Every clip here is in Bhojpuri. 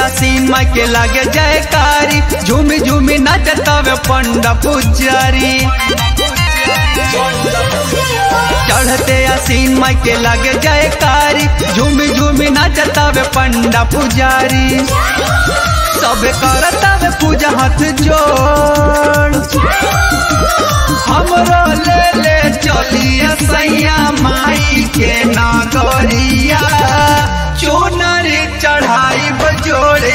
आसीन माई के लागे जयकारी झूमी झूमी नचतावे पंडा पुजारी चढ़ते आसीन माई के लागे जयकारी झूमी झूमी नचतावे पंडा पुजारी सब करतावे पूजा हाथ जोड़ हमरो ले ले चलिए सैया माई के नागरिया चोनर चढ़ाई बजोड़े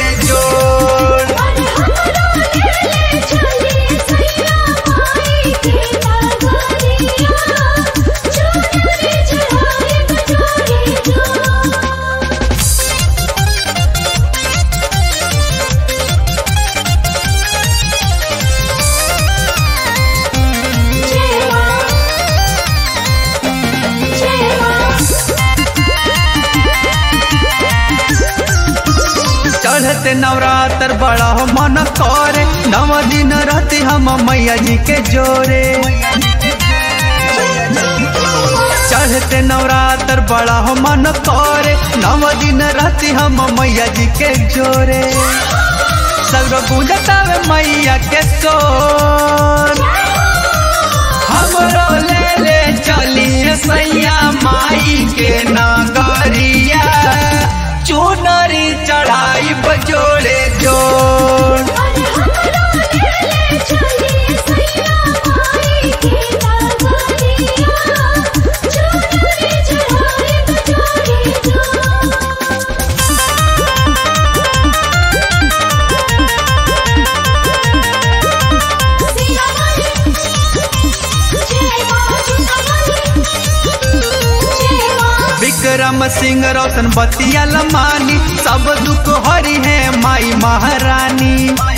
जोड़ चढ़ते नवरात्र बड़ा हो मन करे नव दिन रहते हम मैया जी के जोरे चढ़ते नवरात्र बड़ा हो मन करे नव दिन रहते हम मैया जी के जोरे सगरो गूंजतावे मैया के सोर हमरो ले ले चलिए सैया माई के नागरिया चुनरी चढ़ाई बजोड़े जोड़ विक्रम सिंह रोशन बतिया लमानी सब दुख हरी है माई महारानी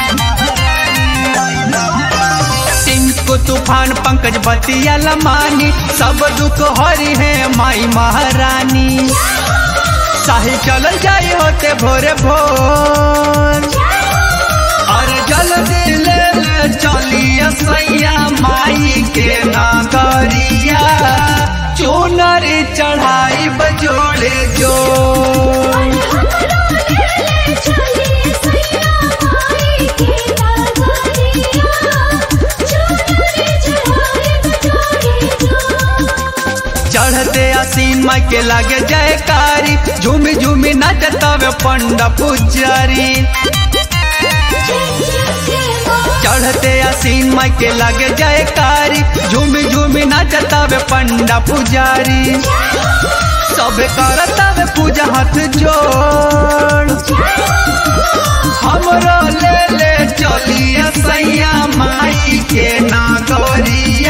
टिंकू तूफान पंकज बतिया लमानी सब दुख हरी है माई महारानी साही चल जाई होते भोरे भोर और जल्दी ले ले चलिए सैया माई के नागरिया चुनरी चढ़ाई बजोड़े जोड़ चढ़ते आसीन माई के लागे जयकारी झूमी झूमी नचतावे पंडा पुजारी चढ़ते आसीन माई के लागे जयकारी झूमी झूमी नचतावे पंडा पुजारी सब करतावे पूजा हाथ जोड़ हमरो ले ले चलिए सैया माई के नागरिया